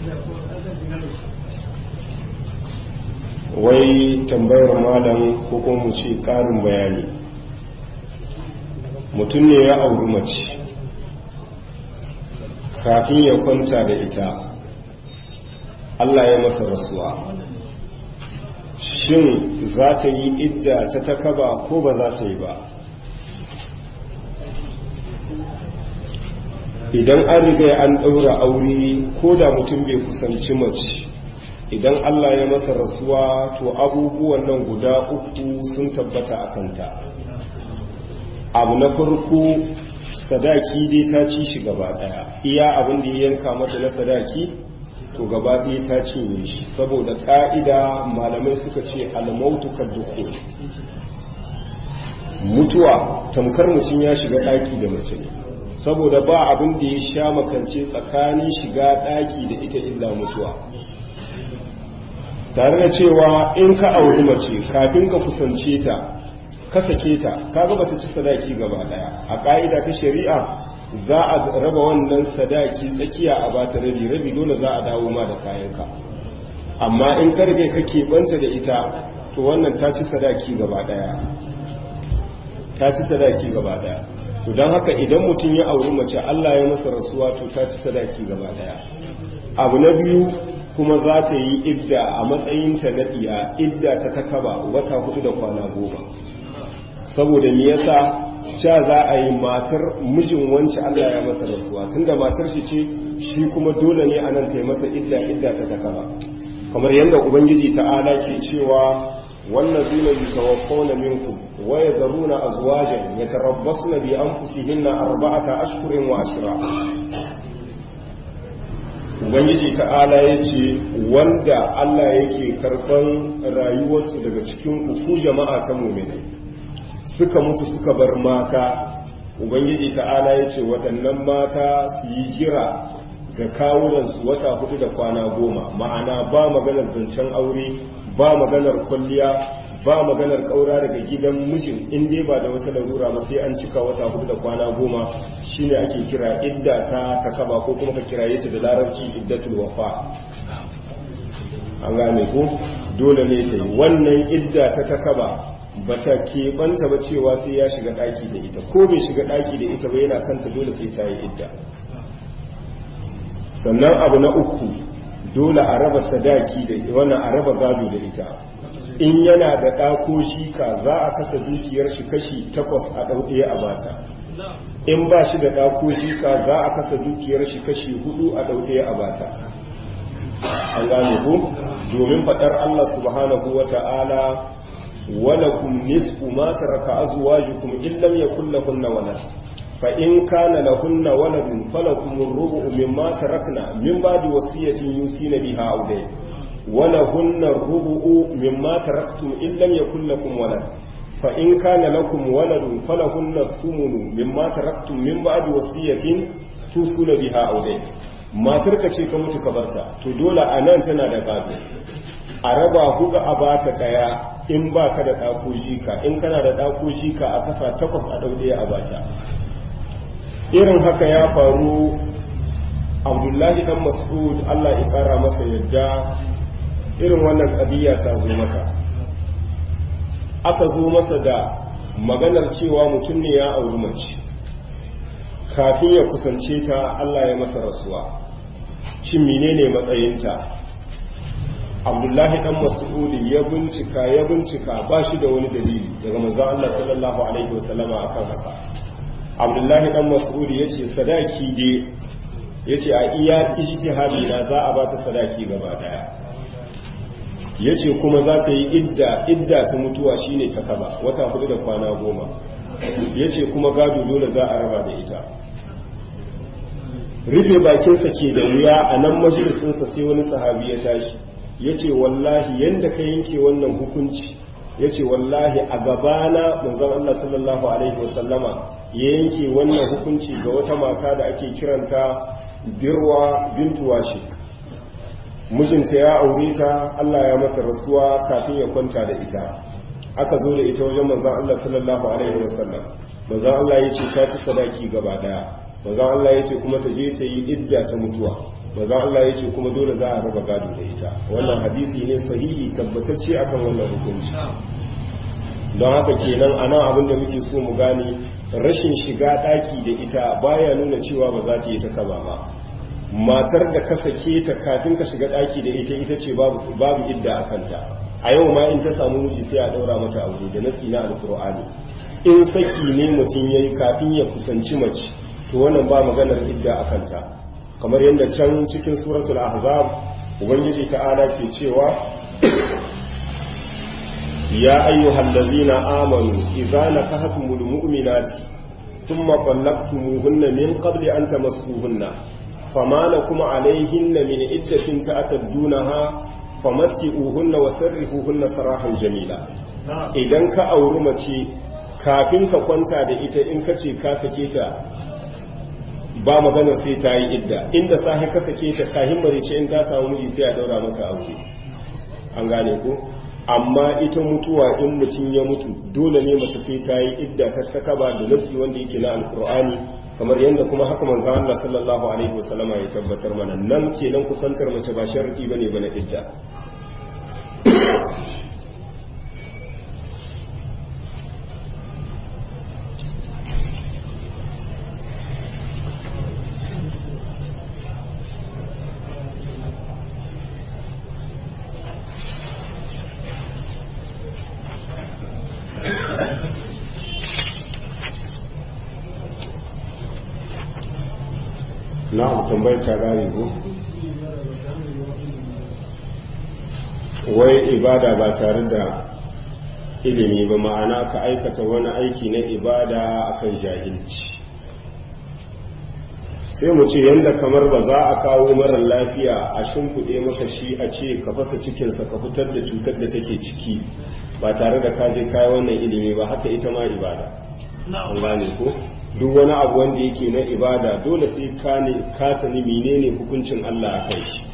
wai tambayar malam ko kuma mu ce ƙarin bayani mutum ne ya auri mace kafin ya kwanta da ita Allah ya masa rasuwa shin za ta yi idda ta takaba ko ba za ta yi ba idan an riga an ɗaura aure ko da mutum bai kusanci mace idan Allah ya masa rasuwa to abubuwan nan guda uku sun tabbata a kanta abu na farko sadaki dai ta ci shi gaba daya iya abin da ya yanka mata na sadaki to gaba ɗaya ta cinye shi saboda ƙa'ida malamai suka ce almautu kadduku mutuwa tamkar mutum ya shiga ɗaki da mace ne saboda ba abin da ya sha makance tsakanin shiga ɗaki da ita illa mutuwa tare da cewa in ka auri mace kafin ka kusance ta ka sake ta kaga bata ci sadaki gaba daya a ka'ida ta shari'a za a raba wannan sadaki tsakiya a bata rabi rabi dole za a dawo ma da kayanka amma in ka rage ka keɓanta da ita to wannan ta ci sadaki gaba daya ta ci sadaki gaba daya to don haka idan mutum ya auri mace Allah ya masa rasuwa to ta ci sadaki gaba daya abu na biyu kuma za ta yi idda a matsayinta na ɗiya idda ta takaba wata hudu da kwana goma saboda me yasa sha za a yi matar mijin wancan Allah ya masa rasuwa tunda matar shi ce shi kuma dole ne a nan ta yi masa idda idda ta takaba kamar yadda ubangiji ta'ala ke cewa wallazina yatawaffawna minkum wa yadharuna azwajan yatarabbasna bi anfusihinna arba'ata ashhurin wa ashra ubangiji ta'ala ya ce wanda Allah yake karban rayuwarsu daga cikin uku jama'a ta muminai suka mutu suka bar mata ubangiji ta'ala ya ce waɗannan mata su yi jira ga kawunansu wata hudu da kwana goma ma'ana ba maganar zancen aure ba maganar kwalliya ba maganar ƙaura daga gidan mijin in dai ba da wata larura ba sai an cika wata hudu da kwana goma shine ake kira idda ta takaba ko kuma ka kiraye ta da larabci iddatul wafa an gane ko dole ne ta yi wannan idda ta takaba ba ta keɓanta ba cewa sai ya shiga ɗaki da ita ko bai shiga ɗaki da ita ba yana kanta dole sai ta yi idda sannan abu na uku dole a raba sadaki da wannan a raba gado da ita in yana da ɗako shika za a kasa dukiyar shi kashi takwas a ɗau ɗaya a bata in ba shi da ɗako shika za a kasa dukiyar shi kashi hudu a ɗau ɗaya a bata an gane ku domin faɗar Allah subhanahu wa ta'ala walakum nisfu ma taraka azwajukum in lam yakul lahunna walad fa in kana lahunna waladun falakum ar-rubu mimma tarakna min ba'di wasiyatin yusina biha aw dayn ولهن الربع مما تركتم إن لم يكن لكم ولد فإن كان لكم ولد فلهن الثمن مما تركتم من بعد وصية توصون بها أو دين ما ترك ce ka mutu ka barta to dole a nan tana da gado a raba huga a baka daya in ba ka da ɗako jika in kana da ɗako jika a kasa takwas a ɗauɗe a bata irin haka ya faru abdullahi dan mas'ud allah ya kara masa yadda irin wannan ƙadiyya ta zo maka aka zo masa da maganar cewa mutum ne ya auri mace kafin ya kusance ta Allah ya masa rasuwa shin menene matsayinta abdullahi dan mas'udi ya bincika ya bincika ba shi da wani dalili daga manzon Allah sallallahu alaihi wasallama akan haka abdullahi dan mas'udi yace sadaki dai yace a iya ijtihadi na za a ba ta sadaki gaba daya ya ce kuma za ta yi idda idda ta mutuwa shine ta kaba wata hudu da kwana goma ya ce kuma gado dole za a raba da ita rufe bakinsa ke da wuya a nan majalisinsa sai wani sahabi ya tashi ya ce wallahi yadda ka yanke wannan hukunci ya ce wallahi a gabana manzon Allah sallallahu alaihi wasallama ya yanke wannan hukunci ga wata mata da ake kiranta birwa bintu washik mijinta ya aure ta Allah ya mata rasuwa kafin ya kwanta da ita aka zo da ita wajen manzon Allah sallallahu alaihi wasallam manzon Allah ya ce ta ci sadaki gaba daya manzon Allah ya ce kuma ta je ta yi idda ta mutuwa manzon Allah ya ce kuma dole za a raba gado da ita wannan hadisi ne sahihi tabbatacce akan wannan hukunci don haka kenan a nan abin da muke so mu gane rashin shiga ɗaki da ita baya nuna cewa ba za ta yi ta kaba ba matar da ka sake ta kafin ka shiga ɗaki da ita ita ce babu idda a kanta a yau ma in ta samu miji sai a ɗaura mata aure da nasi na alkur'ani in saki ne mutum ya yi kafin ya kusanci mace to wannan ba maganar idda a kanta kamar yadda can cikin suratul ahzab ubangiji ta'ala ke cewa ya ayyuhal ladzina amanu idza nakahtumul mu'minati thumma talaqtumuhunna min qabli an tamassuhunna fama lakum alayhinna min iddatin ta'taddunaha famatti'uhunna wasarrihuhunna sarahan jamila idan ka auri mace kafin ka kwanta da ita in ka ce ka sake ta ba magana sai ta yi idda inda sahi ka sake ta kahin marice in ta samu miji sai a daura mata aure an gane ko amma ita mutuwa in mutum ya mutu dole ne mace sai ta yi idda ta saka ba da nasi wanda yake na alkur'ani kamar yadda kuma haka manzo Allah sallallahu alaihi wasallama ya tabbatar mana nan kenan kusantar mace ba sharadi bane bane idda na'am tambayar ta gane ko wai ibada ba tare da ilimi ba ma'ana ka aikata wani aiki na ibada akan jahilci sai mu ce yadda kamar ba za a kawo marar lafiya a shimfiɗe maka shi a ce ka fasa cikinsa ka fitar da cutar da take ciki ba tare da kaje kayi wannan ilimi ba haka ita ma ibada an gane ko duk wani abu wanda yake na ibada dole sai ka ne ka sani menene hukuncin Allah a kai shi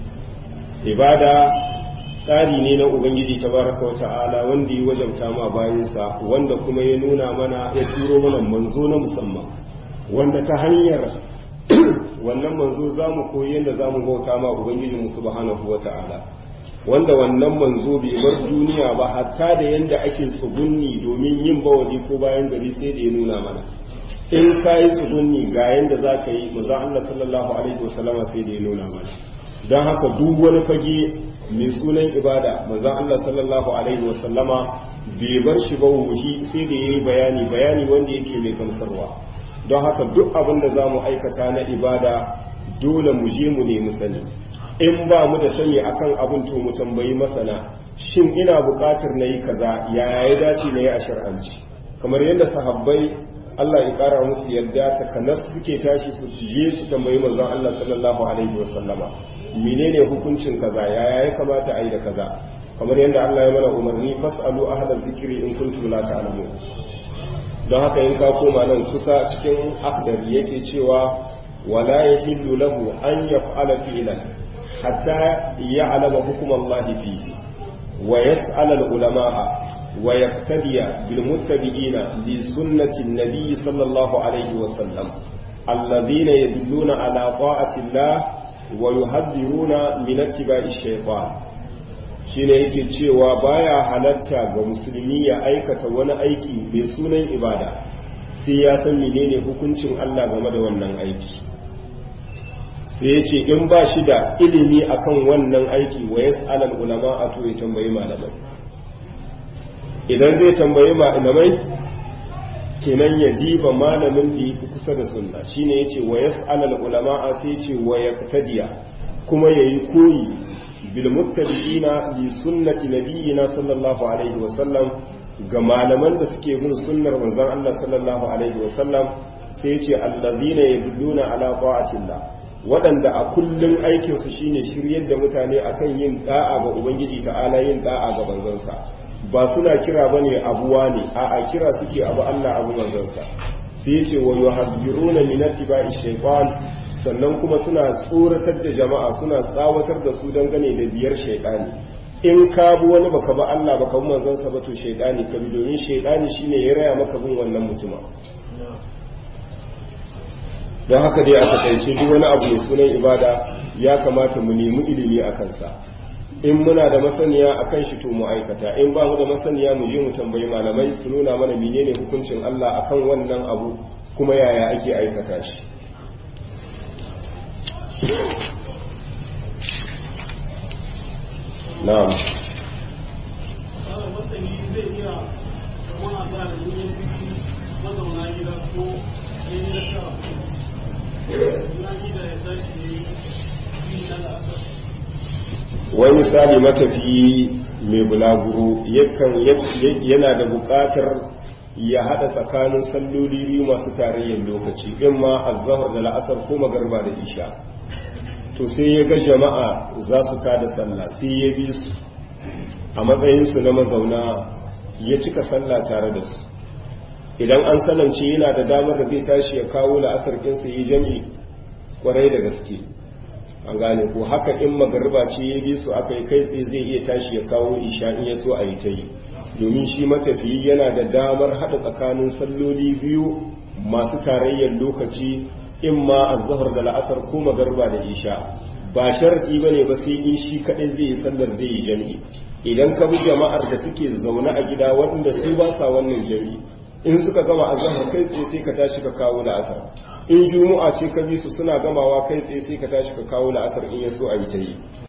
ibada tsari ne na ubangiji tabaraka wa ta'ala wanda ya wajabta ma bayansa wanda kuma ya nuna mana ya turo mana manzo na musamman wanda ta hanyar wannan manzo za mu koyi yadda za mu bauta ma ubangiji mu subhanahu wa ta'ala wanda wannan manzo bai bar duniya ba hatta da yadda ake tsugunni domin yin bawali ko bayan gari sai da ya nuna mana in ka yi tsugunni ga yadda za ka yi maza Allah sallallahu alaihi wasallama sai da ya nuna mana don haka duk wani fage mai sunan ibada maza Allah sallallahu alaihi wasallama bai bar shi ba wuhi sai da ya yi bayani bayani wanda yake mai gamsarwa don haka duk abin da za mu aikata na ibada dole mu je mu nemi sani in ba mu da sani akan abin to mu tambayi masana shin ina buƙatar na yi kaza yaya ya dace na yi a shar'anci kamar yadda sahabbai Allah ya ƙara musu yarda ta kanas suke tashi su je su tambayi manzon Allah sallallahu alaihi wa sallama menene hukuncin kaza yaya ya kamata a yi da kaza kamar yadda Allah ya mana umarni fasalu ahlal zikri in kuntum la ta'lamun don haka in ka koma nan kusa cikin akdar yake cewa wala yahillu lahu an yaf'ala fi'lan hatta ya'lama hukum Allah fihi wa yas'al al-ulama'a ويقتدي بالمتبعين لسنة النبي صلى الله عليه وسلم الذين يدلون على طاعة الله ويحذرون من اتباع الشيطان shine yake cewa baya halatta ga musulmi ya aikata wani aiki mai sunan ibada sai ya san menene hukuncin Allah game da wannan aiki sai ya ce in ba shi da ilimi akan wannan aiki wa yas'alal ulama a to ya tambayi malamai idan zai tambayi malamai kenan ya diba malamin da yake kusa da sunna shine yace wa yas'alal ulama sai yace wa yaqtadiya kuma yayi koyi bil muttabi'ina li sunnati nabiyyina sallallahu alaihi wa sallam ga malaman da suke bin sunnar manzon Allah sallallahu alaihi wa sallam sai yace allazina yadulluna ala ta'atillah waɗanda a kullum aikinsu shine shiryar da mutane akan yin da'a ga ubangiji ta'ala yin da'a ga manzonsa ba suna kira bane abuwa ne a a kira suke abu Allah abu manzansa sai yace wa yuhazziruna min ittiba'i shaytan sannan kuma suna tsoratar da jama'a suna tsawatar da su dangane da biyar shaytani in ka bi wani baka ba Allah baka bi manzansa ba to shaytani ka bi domin shaytani shine ya raya maka bin wannan mutuma don haka dai aka kai duk wani abu mai sunan ibada ya kamata mu nemi ilimi a kansa in muna da masaniya a kan shi to mu aikata in ba mu da masaniya mu je mu tambayi malamai su nuna mana menene hukuncin Allah akan wannan abu kuma yaya ake aikata shi na'am wani misali matafiyi mai bulaguro yana da buƙatar ya haɗa tsakanin salloli biyu masu tarayyar lokaci in ma azhar da la'asar ko magarba da isha to sai ya ga jama'a za su tada sallah sai ya bi su a matsayinsu na mazauna ya cika sallah tare da su idan an sanance yana da damar da zai tashi ya kawo la'asar ɗinsa yi jami'i kwarai da gaske an gane ko haka in magariba ce ya bi su aka yi kai tsaye zai iya tashi ya kawo isha in ya so a yi ta yi domin shi matafiyi yana da damar haɗa tsakanin salloli biyu masu tarayyar lokaci in ma azhar da la'asar ko magariba da isha ba sharadi bane ba sai in shi kadai zai yi sallar zai yi jami'i idan ka bi jama'ar da suke zaune a gida waɗanda su ba sa wannan jami'i in suka gama azhar kai tsaye sai ka tashi ka kawo la'asar in juma'a ce ka bi su suna gamawa kai tsaye sai ka tashi ka kawo la'asar in ya so a yi ta yi